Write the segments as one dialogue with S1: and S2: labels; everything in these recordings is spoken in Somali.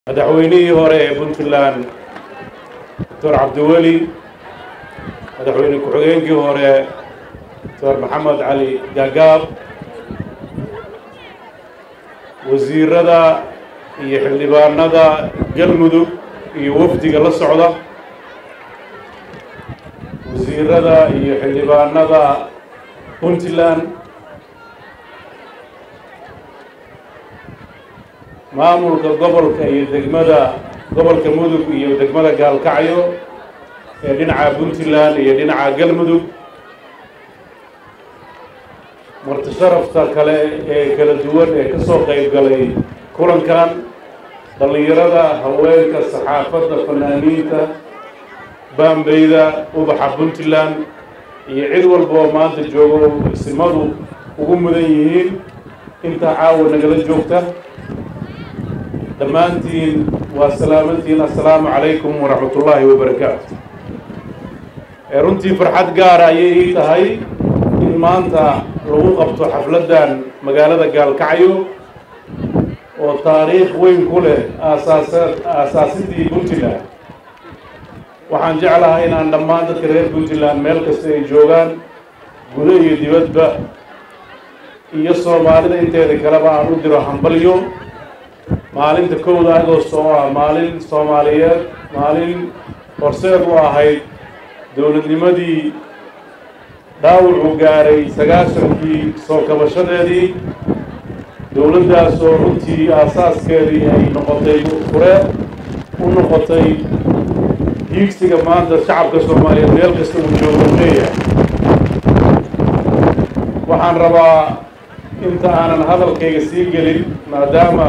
S1: madaxweynihii hore ee puntland doctor cabdiweli madaxweyne ku-xigeenkii hore doctor maxamed cali gaagaab wasiirada iyo xildhibaanada galmudug iyo wafdiga la socda wasiirada iyo xildhibaanada puntland maamulka gobolka iyo degmada gobolka mudug iyo degmada gaalkacyo ee dhinaca puntland iyo dhinaca galmudug marti sharafta kale ee kala duwan ee ka soo qayb galay kulankan dhallinyarada haweenka saxaafadda fanaaniinta baambeyda ubaxa puntland iyo cid walba oo maanta joogo isimadu ugu mudan yihiin intaa caawa nagala joogta dhammaantiin waa salaamantiin assalaamu calaykum waraxmat ullaahi wabarakaatu runtii farxad gaara ayay ii tahay in maanta lagu qabto xafladdan magaalada gaalkacyo oo taariikh weyn ku leh aasaasa aasaasidii puntland waxaan jeclahay inaan dhammaan dadka reer puntland meel kasta ay joogaan gudo iyo dibadba iyo soomaalida inteeda kaleba aan u diro hambalyo maalinta kowda agost oo ah maalin soomaaliyeed maalin horseed u ahayd dowladnimadii dhaawucuu gaaray sagaashankii soo kabashadeedii dowladdaas oo runtii aasaaskeedii ay noqotay fure u noqotay hiigsiga maanta shacabka soomaaliyeed meel kasta uu joogo leeyahay waxaan rabaa inta aanan hadalkayga sii gelin maadaama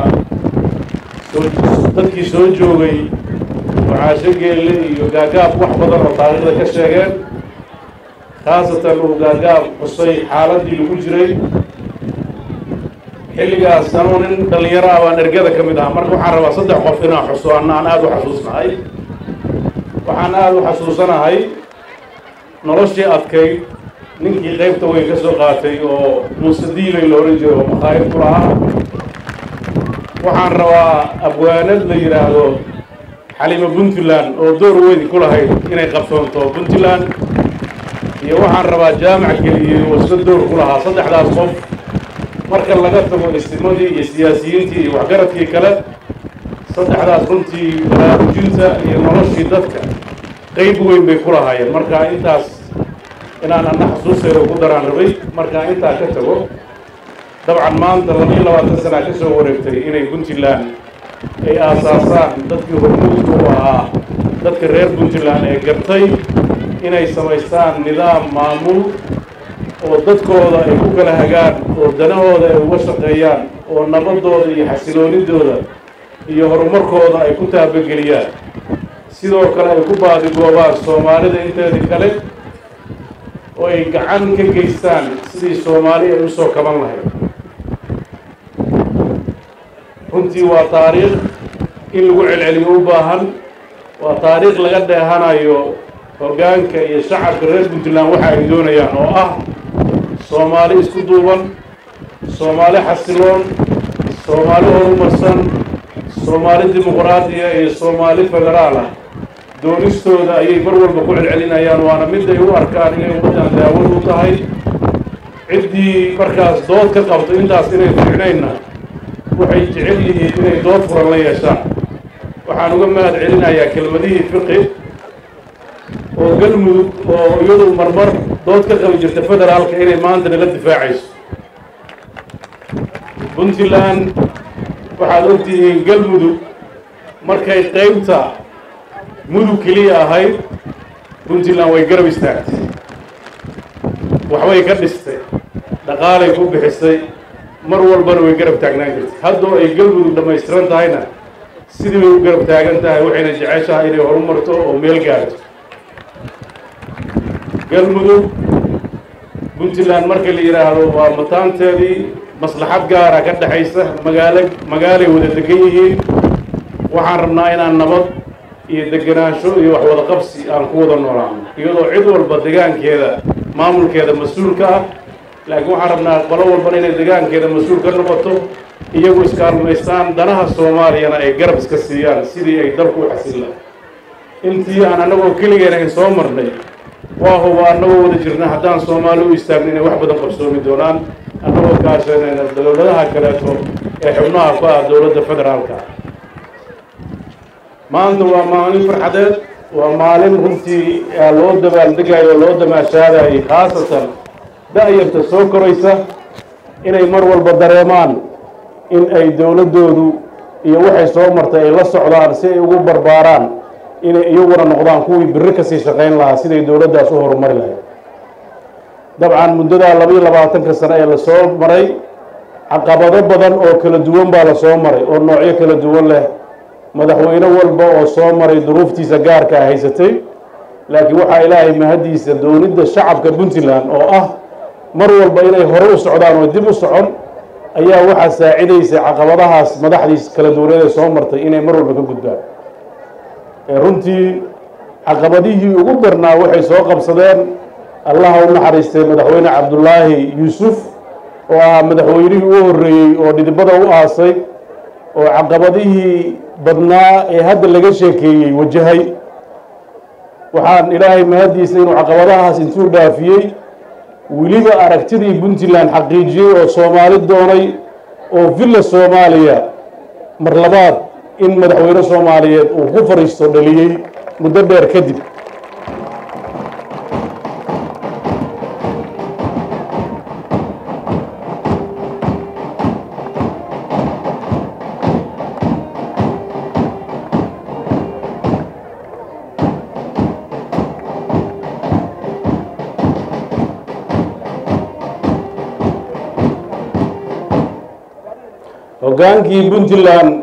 S1: dadkii soo joogay mucaasho geelle iyo gaagaab wax badan oo taariikhda ka sheegeen khaasatan uu gaagaab xusay xaaladdii lagu jiray xilligaas anuu nin dhallinyaro ah baan ergada ka mid ahaa marka waxaan rabaa saddex qof inaan xuso anna aan aada u xasuusnahay waxaan aada u xasuusanahay noloshii adkayd ninkii qaybta weyn ka soo qaatay oo muuse diilay la ohan jiro oo makhaayib ku lahaa waxaan rabaa abwaanad la yidhaahdo xalimo puntland oo door weyn ku lahayd inay qabsoonto puntland iyo waxaan rabaa jaamac geliyey oo isla door ku lahaa saddexdaas qof marka laga tago istimadii iyo siyaasiyiintii iyo waxgaradkii kale saddexdaas runtii baraarujinta iyo noloshii dadka qeyb weyn bay ku lahaayeen marka intaas inaan anna xasuusteeda ku daraan rabay markaa intaa ka tago dabcan maanta labiyo labaatan sanaa ka soo wareegtay inay puntland ay aasaasaan dadkii hormuudka u ahaa dadka reer puntland ee gartay inay samaystaan nidaam maamul oo dadkooda ay ku kala hagaan oo danahooda ay uga shaqeeyaan oo nabadooda iyo xasiloonidooda iyo horumarkooda ay ku taabageliyaan sidoo kale ay ku baadigoobaan soomaalida inteedii kale oo ay gacan ka geystaan sidii soomaali ay usoo kaban lahayd runtii waa taariikh in lagu celceliyo u baahan waa taariikh laga dheehanayo hoggaanka iyo shacabka reer puntland waxa ay doonayaan oo ah soomaali isku duuban soomaali xasiloon soomaali horumarsan soomaali dimuqraadiya iyo soomaali federaal ah doonistooda ayay mar walba ku celcelinayaan waana mid ay u arkaan inay ummaddan daawad u tahay ciddii markaas dood ka qabto intaas inay fiicnaynna waxay jecel yihiin inay dood furan la yeeshaan waxaan uga mahad celinayaa kelmadihii fiqi oo galmudug oo iyadu marmar dood ka qabi jirta federaalka inay maanta nala difaacayso puntland waxaad ogtihiin galmudug markay qeybta mudug keliya ahayd puntland way garab istaagtay waxbay ka dhistay dhaqaalay ku bixisay mar walbana way garab taagnaan jirtay haddoo ay galmudug dhammaystiran tahayna sidii bay u garab taagan tahay waxayna jeceshahay inay horumarto oo meel gaarto galmudug puntland marka la yidhaahdo waa mataanteedii maslaxad gaara ka dhexaysa magaalo magaalay wada degan yihiin waxaan rabnaa inaan nabad iyo degenaansho iyo wax wada qabsi aan ku wada noolaano iyadoo cid walba degaankeeda maamulkeeda mas-uul ka ah laakiin waxaan rabnaa qolo walbana inay degaankeeda mas-uul ka noqoto iyagu iskaalmaystaan danaha soomaaliyana ay garab iska siiyaan sidii ay dalku u xasillaan intii aan annagoo keligeena in soo marnay waa huba annagoo wada jirna haddaan soomaali u istaagno inay wax badan qabsoomi doonaan annagoo kaashanayna dowladaha kaleeto ee xubnaha ku ah dowladda federaalka maanta waa maalin farxadeed waa maalin runtii loo dabaaldegayo o loo damaashaadayay khaasatan da-yarta soo koraysa inay mar walba dareemaan in ay dowladdoodu iyo waxay soo martay ay la socdaan si ay ugu barbaaraan inay iyaguna noqdaan kuwii biri kasii shaqayn lahaa siday dowladdaas u horumari lahayd dabcan muddadaa laba iyo labaatanka sano ee lasoo maray caqabado badan oo kala duwan baa lasoo maray oo noocyo kala duwan leh madaxweyne walba oo soo maray duruuftiisa gaarka a haysatay laakiin waxaa ilaahay mahaddiisa doonidda shacabka puntland oo ah mar walba inay hore u socdaan oo dib u socon ayaa waxaa saacidaysay caqabadahaas madaxdiis kala duwaneed ee soo martay inay mar walba ka gudbaan runtii caqabadihii ugu darnaa waxay soo qabsadeen allaha u naxariistay madaxweyne cabdulaahi yuusuf oo ahaa madaxweynihii u horreeyey oo dhidibada u aasay oo caqabadihii badnaa ee hadda laga sheekeeyey wajahay waxaan ilaahay mahaddiisa inuu caqabadahaas intuu dhaafiyey weliba aragtidii puntland xaqiijiyey oo soomaali doonay oo villa soomaaliya mar labaad in madaxweyne soomaaliyeed uu ku fariisto dhaliyey muddo dheer kadib hoggaankii puntland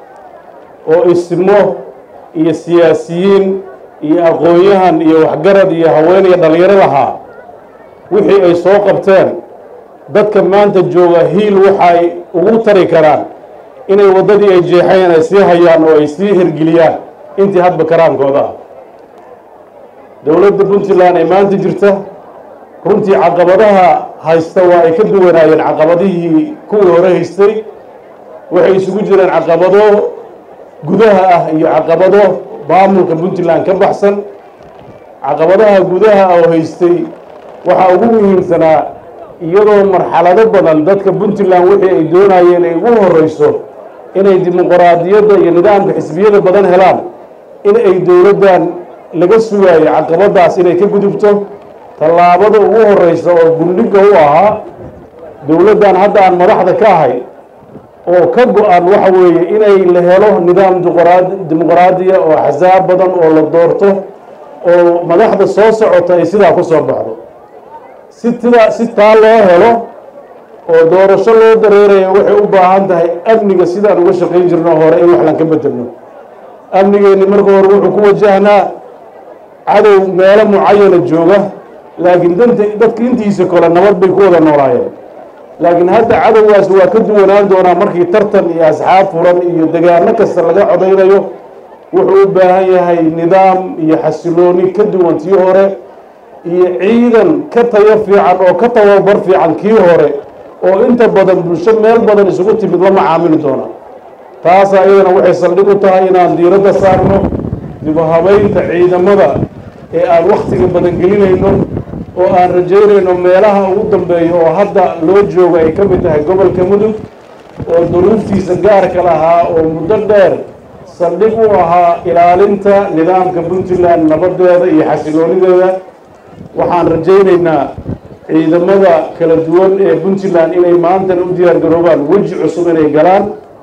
S1: oo ismo iyo siyaasiyiin iyo aqoon-yahan iyo waxgarad iyo haween iyo dhalinyaro lahaa wixii ay soo qabteen dadka maanta jooga hiil waxay ugu tari karaan inay waddadii ay jeexeen ay sii hayaan oo ay sii hirgeliyaan intii hadba karaankooda ah dowladda puntland ee maanta jirta runtii caqabadaha haysta waa ay ka duwanaayeen caqabadihii kuwii hore haystay waxay isugu jireen caqabado gudaha ah iyo caqabado maamulka puntland ka baxsan caqabadaha gudaha oo haystay waxaa ugu muhiimsanaa iyadoo marxalado badan dadka puntland wixii ay doonayeen ay ugu horeyso inay dimuquraadiyadda iyo nidaamka xisbiyada badan helaan in ay dowladdan laga sugaayo caqabadaas inay ka gudubto tallaabada ugu horeysa oo gundhiga u ahaa dowladdan hadda aan madaxda ka ahay oo ka go-an waxa weeye inay la helo nidaam dimuqraadiya oo axsaab badan oo la doorto oo madaxda soo socota ay sidaa ku soo baxdo si tidaa si taa loo helo oo doorasho loo dareerayo waxay u baahan tahay amniga sidaan uga shaqayn jirno hore in waxlan ka bedelno amnigeenni marka hore wuxuu ku wajahnaa cadow meelo mucayana jooga laakiin danta dadka intiisa kole nabad bay ku wada noolaayeen laakiin hadda cadowgaas waa ka duwanaan doonaa markii tartan iyo asxaab furan iyo degaano kasta laga codaynayo wuxuu u baahan yahay nidaam iyo xasilooni ka duwan tii hore iyo ciidan ka tayo fiican oo ka tababar fiican kii hore oo inta badan bulsho meel badan isugu timid la macaamili doona taasaa iyadana waxay saldhig u tahay inaan diiradda saarno dibuhabaynta ciidamada ee aan wakhtiga badan gelinayno oo aan rajaynayno meelaha ugu dambeeya oo hadda loo joogo ay ka mid tahay gobolka mudug oo duruuftiisa gaarka lahaa oo muddo dheer saldhig u ahaa ilaalinta nidaamka puntland nabadeeda iyo xasiloonideeda waxaan rajaynaynaa ciidamada kala duwan ee puntland inay maantan u diyaar garoobaan weji cusub inay galaan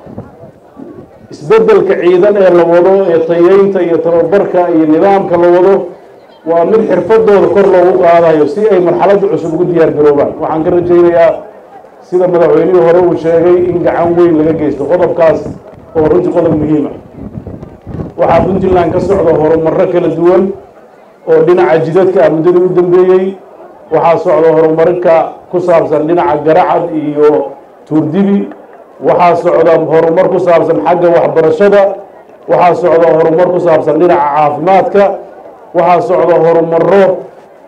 S1: isbeddelka ciidan ee la wado ee tayeynta iyo tababarka iyo nidaamka la wado waa mid xirfadooda kor loogu qaadayo si ay marxaladda cusub ugu diyaar garoobaan waxaan ka rajaynayaa sida madaxweynihii hore uu sheegay in gacan weyn laga geysto qodobkaas oo runtii qodob muhiima waxaa puntland ka socda horumarro kala duwan oo dhinaca jidadka ah muddadii u dambeeyey waxaa socda horumarinka ku saabsan dhinaca garacad iyo tuurdibi waxaa socda horumar ku saabsan xagga waxbarashada waxaa socda horumar ku saabsan dhinaca caafimaadka waxaa socda horumaro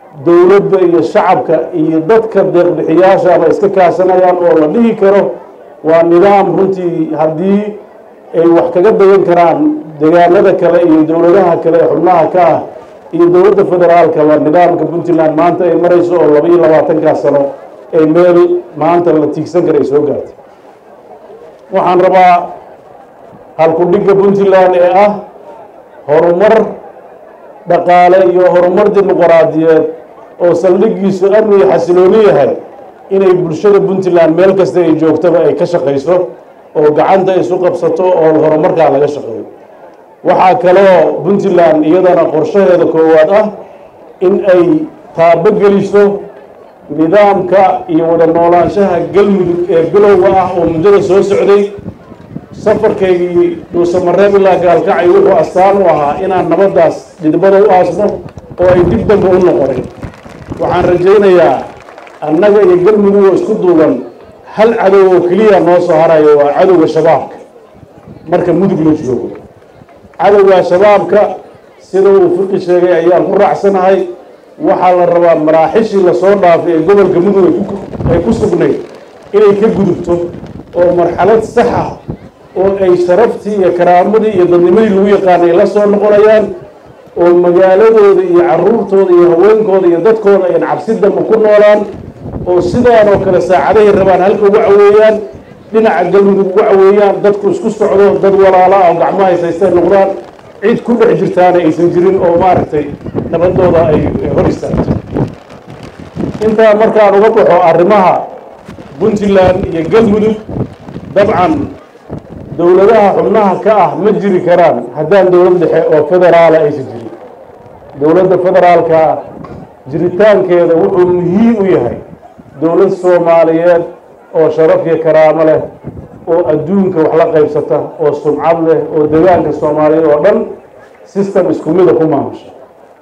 S1: dowladda iyo shacabka iyo dadka deeqbixiyaashaaba iska kaashanayaan oo la dhihi karo waa nidaam runtii haddii ay wax kaga dagan karaan degaanada kale iyo dowladaha kale ee xubnaha ka ah iyo dowladda federaalkaba nidaamka puntland maanta ay marayso oo laba iyo labaatankaas sano ay meel maanta la tiigsan kara ay soo gaartay waxaan rabaa halku-dhigga puntland ee ah horumar dhaqaale iyo horumar dimuqraadiyeed oo saldhigiisu amni iyo xasilooni yahay inay bulshada puntland meel kasta ay joogtaba ay ka shaqayso oo gacanta isu qabsato oo horumarkaa laga shaqeeyo waxaa kaloo puntland iyadana qorshaheeda koowaad ah in ay taabogeliso nidaamka iyo wada noolaanshaha galmudug ee bilowga ah oo muddada soo socday safarkaygii dhuusamareeb ilaa gaalkacay wuxuu astaan u ahaa inaan nabaddaas dhidbada u aasno oo ay dib dambe u noqonin waxaan rajaynayaa annaga iyo galmudug oo isku duuban hal cadow oo keliya noo soo harayo waa cadowga shabaabka marka mudug la joogo cadowga shabaabka sida uu fiqi sheegay ayaan ku raacsanahay waxaa la rabaa maraaxishii lasoo dhaafay ee gobolka mudug ay ku sugnayd inay ka gudubto oo marxalad saxa oo ay sharaftii iyo karaamadii iyo dadnimadii lagu yaqaanay la soo noqonayaan oo magaaladooda iyo caruurtooda iyo haweenkooda iyo dadkooda ayan cabsi dambe ku noolaan oo sidaan oo kale saacadahay rabaan halka uga caweeyaan dhinaca galmudug uga caweeyaan dadku isku socdo dad walaala ah oo gacmo haysaystay noqdaan cid ku dhex jirtaana aysan jirin oo maaragtay nabadooda ay hor istaagto intaa markaan uga baxo arrimaha puntland iyo galmudug dabcan dowladaha xubnaha ka ah ma jiri karaan haddaan dowlad dhexe oo federaala aysan jirin dowladda federaalka jiritaankeeda wuxuu muhiim u yahay dowlad soomaaliyeed oo sharaf iyo karaamo leh oo adduunka wax la qaybsata oo sumcad leh oo degaanka soomaaliyeed oo dhan system isku mida ku maamusha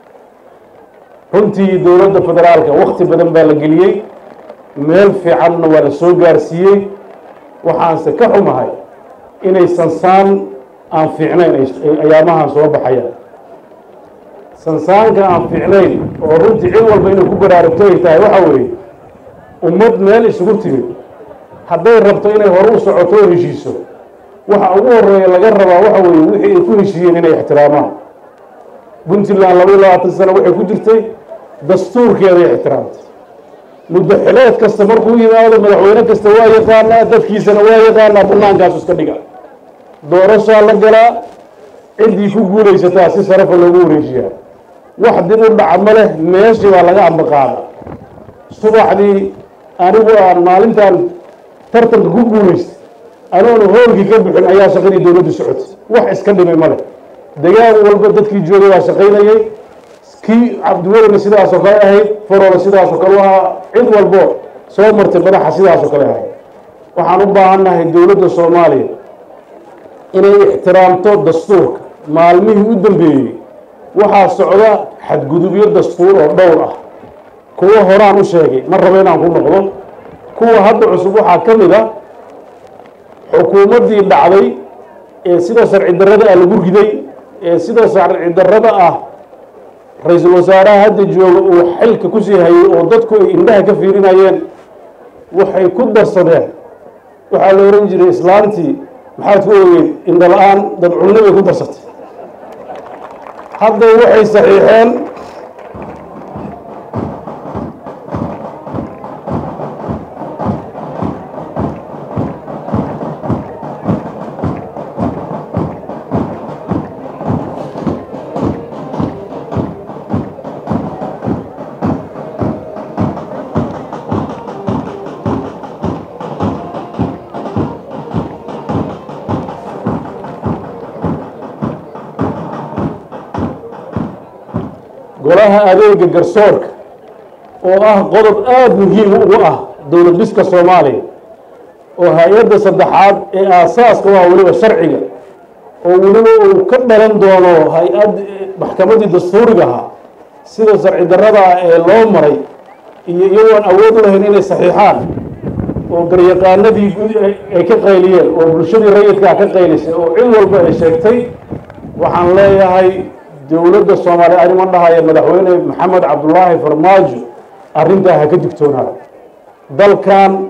S1: runtii dowladda federaalka wakti badan baa la geliyey meel fiicanna waa la soo gaarsiiyey waxaanse ka xumahay inay sansaan aan fiicnayn ayaamahan soo baxayaan sansaanka aan fiicnayn oo runtii cid walba inay ku baraarugto ay tahay waxa weeye ummad meel isugu timid hadday rabto inay hore u socoto oo heshiiso waxa ugu horeeya laga rabaa waxa weeye wixii ay ku heshiiyeen inay ixtiraamaan puntland laba iyo labaatan sano waxay ku jirtay dastuurkeeday ixtiraamtay muddo xileed kasta markuu yimaado madaxweyne kasta waa yaqaanaa dadkiisana waa yaqaanaa bannaankaasu iska dhiga doorashaa la galaa ciddii ku guulaysataa si sharafa loogu wareejiyaa wax dib u dhaca ma leh meeshii baa laga ambaqaada subaxdii anigu aan maalintan tartanka ku guulaystay anoona hoolkii ka bixin ayaa shaqadii dowladdu socotay wax iska dhimay ma leh degaan walba dadkii joogay waa shaqaynayay kii cabdiwelina sidaasoo kale ahayd farola sidaasoo kale u ahaa cid walbo soo martay madaxa sidaasoo kale ahayd waxaan u baahannahay dowladda soomaaliya inay ixtiraamto dastuurka maalmihii u dambeeyey waxaa socda xadgudubyo dastuur oo dhowr ah kuwo horaan u sheegay ma rabo inaan ku noqdo kuwa hadda cusub waxaa ka mid a xukuumaddii dhacday ee sida sharci darrada ah lagu riday ee sida sharci darrada ah ra-iisul wasaaraha hadda jooga uu xilka kusii hayay oo dadku ay indhaha ka fiirinayeen waxay ku darsadeen waxaa la ohan jiray islaantii maxaad ku ogeyd indhala-aan dad cunno bay ku darsatay hadday waxay saxiixeen golaha adeega garsoorka oo ah qodob aada muhiim ugu ah dowlad dhiska soomaaliya oo hay-adda saddexaad ee aasaaska waa weliba sharciga oo weliba uu ka dhalan doono hay-ad maxkamaddii dastuuriga ahaa sida sharci darrada ah ee loo maray iyo iyagoon awood u lahayn inay saxiixaan oo garyaqaanadii ay ka qayliyeen oo bulshadii rayidkaa ka qaylisay oo cid walba ay sheegtay waxaan leeyahay dowladda soomaaliya anima dhahaya madaxweyne maxamed cabdulaahi farmaajo arrintaa ha ka digtoonaada dalkan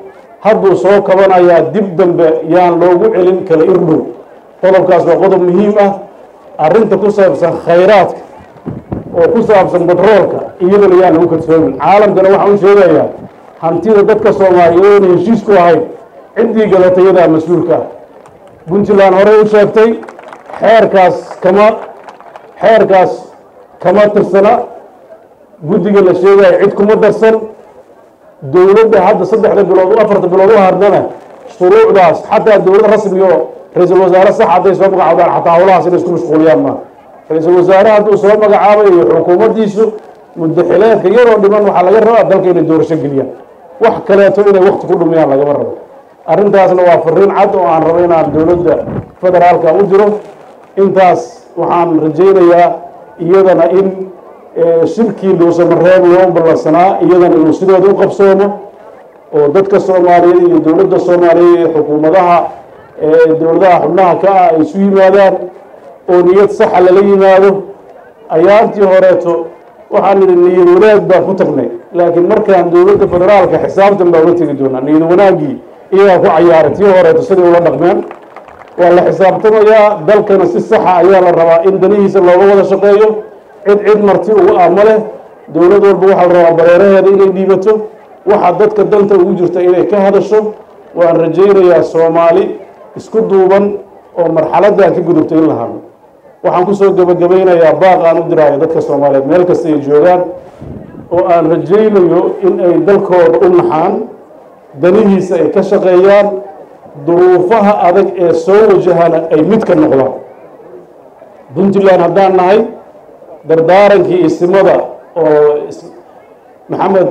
S1: hadduu soo kabanayaa dib dambe yaan loogu celin kala irdhow qodobkaas waa qodob muhiim ah arrinta ku saabsan khayraadka oo ku saabsan batroolka iyadana yaan lagu kadsoomin caalamkana waxaan u sheegayaa hantida dadka soomaaliyeed oona heshiis ku ahayd ciddii gadatay iyadaa mas-uulka ah puntland horey u sheegtay xeerkaas kama xeerkaas kama tirsana guddiga la sheegaya cid kuma darsan dowladda hadda saddexda bilood u afarta bilood u hardana shuruucdaas xataa dowlad rasmi oo ra-iisul wasaare sax hadday soo magacaabaan xataa howlahaas inay isku mashquuliyaan maa ra-iisul wasaare hadduu soo magacaabayo iyo xukuumaddiisu muddaxileedka yaroo dhiman waxaa laga rabaa dalka inay doorasho geliyaan wax kaleeto inay wakti ku dhumiyaan lagama rabo arrintaasna waa fariin cad oo aan rabo inaan dowladda federaalka u diro intaas waxaan rajaynayaa iyadana in shirkii dhuusamareeb loo ballansanaa iyadana inuu sidooda u qabsoomo oo dadka soomaaliyeed iyo dowladda soomaaliyeed iyo xukuumadaha dowladaha xubnaha ka ah ay isu yimaadaan oo niyad saxa lala yimaado ayaantii horeeto waxaan nidhi niyad wanaag baan ku tagnay laakiin markaan dowladda federaalka xisaabtan baa uga tegi doonaa niyad wanaaggii iyagaa ku cayaaray tii horeeto siday ula dhaqmeen waa la xisaabtamayaa dalkana si saxa ayaa la rabaa in danihiisa looga wada shaqeeyo cid cid marti ugu aamo leh dowlad walba waxaa la rabaa bareeraheeda inay dhiibato waxa dadka danta ugu jirta inay ka hadasho waan rajaynayaa soomaali isku duuban oo marxaladdan ka gudubtay in la hadlo waxaan kusoo gebagabaynayaa baaq aan u diraayo dadka soomaaliyeed meel kasta ay joogaan oo aan rajaynayo in ay dalkooda u naxaan danihiisa ay ka shaqeeyaan duruufaha adag ee soo wajahana ay mid ka noqdaan puntland haddaan nahay dardaarankii isimada oo maxamed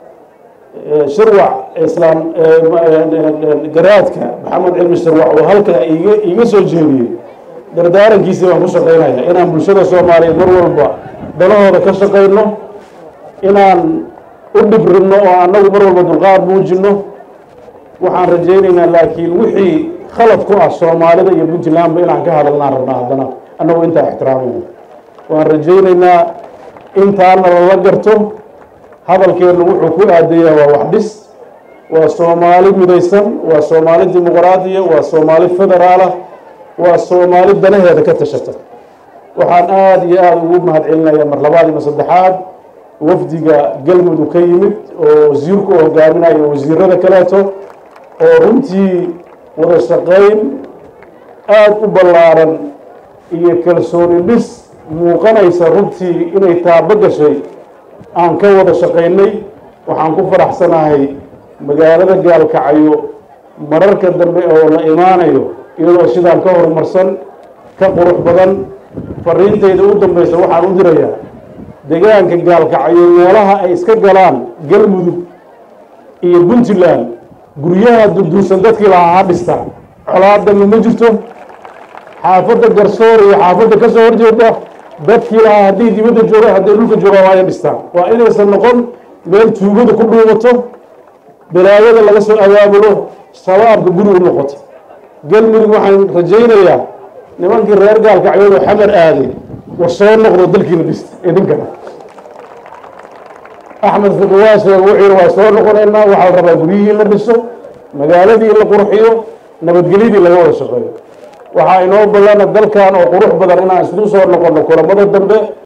S1: shirwac islaam garaadka maxamed cilmi shirwac oo halka iga iga soo jeediyey dardaarankiisii baan ku shaqaynaya inaan bulshada soomaaliyeed mar walba dalahooda ka shaqayno inaan u dhibrinno oo annagu mar walba dulqaad muujinno waxaan rajaynaynaa laakiin wixii khalad ku ah soomaalida iyo puntlandba inaan ka hadalnaan rabnaa haddana annagu intaa ixtiraamayna waan rajaynaynaa intaana lala garto hadalkeennu wuxuu ku aadayaa waa wax dhis waa soomaali midaysan waa soomaali dimuqraadiya waa soomaali federaala waa soomaali danaheeda ka tashata waxaan aada iyo aada ugu mahad celinayaa mar labaad ima saddexaad wafdiga galmudug ka yimid oo wasiirku hogaaminayo wasiirada kaleeto oo runtii wada shaqayn aada u ballaaran iyo kalsooni dhis muuqanaysa runtii inay taabo gashay aan ka wada shaqaynay waxaan ku faraxsanahay magaalada gaalkacayo mararka dambe oo la imaanayo iyadoo sidaan ka horumarsan ka qurux badan fariintayda u dambaysa waxaan u dirayaa deegaanka gaalkacayo meelaha ay iska galaan galmudug iyo puntland guryaha durdursan dadkii lahaa ha dhistaan colaadami ma jirto xaafadda garsoor iyo xaafadda ka soo horjeeda dadkii lahaa haddii dibadda joogaan hadday dhulka joogaan waa inay dhistaan waa inaysan noqon meel tuugada ku dhuumato balaayada laga soo abaabulo shabaabka guri u noqoto galmudug waxaan rajaynayaa nimankii reer gaalkacyood oo xamar aaday war soo noqdo dalkiina dhista idinkana axmed fiqwaashe wuxuu waa soo noqonaynaa waxaa la rabaa guryihii la dhiso magaaladii la qurxiyo nabadgelyadii laga wada shaqeeyo waxaa inoo ballana dalkan oo qurux badan inaan isku soo noqono kulamada dambe